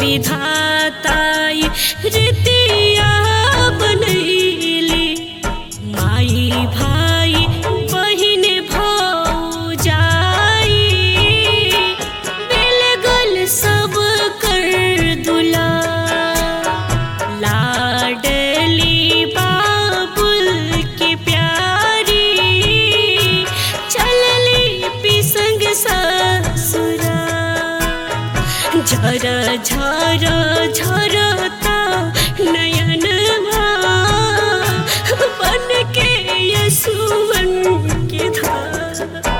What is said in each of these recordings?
विधाताई रीतिया बनैली माई भाई बहिन भौजाई मिल गल सब कर दुला लाडली बाबुल की प्यारी चलली पिसंग ससुरा झर झर झरता नयन बन के यसुवन के धार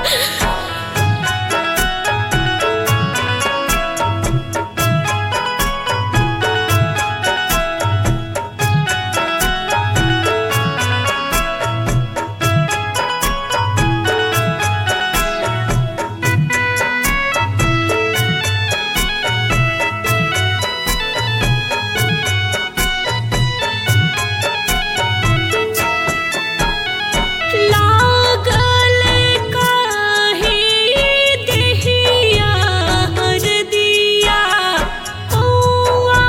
लागल काहे देहिया हरदिया कौआ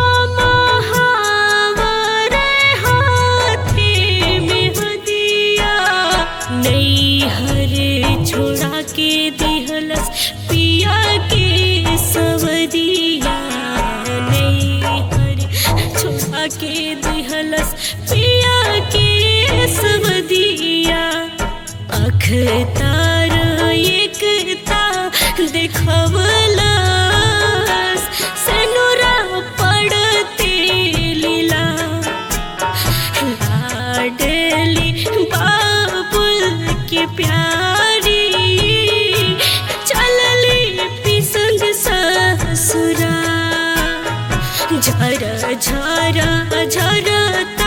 महावर हाथे में हदिया नैहर छोड़ा के दिहलस पिया के सवदिया नैहर छोड़ा के दिहलस पिया के सवदिया अख तार एकता देखवलस सनुरा पड़ते लीला लाडली बाबुल की प्यारी चलली पिसंग ससुरा झर झर झरता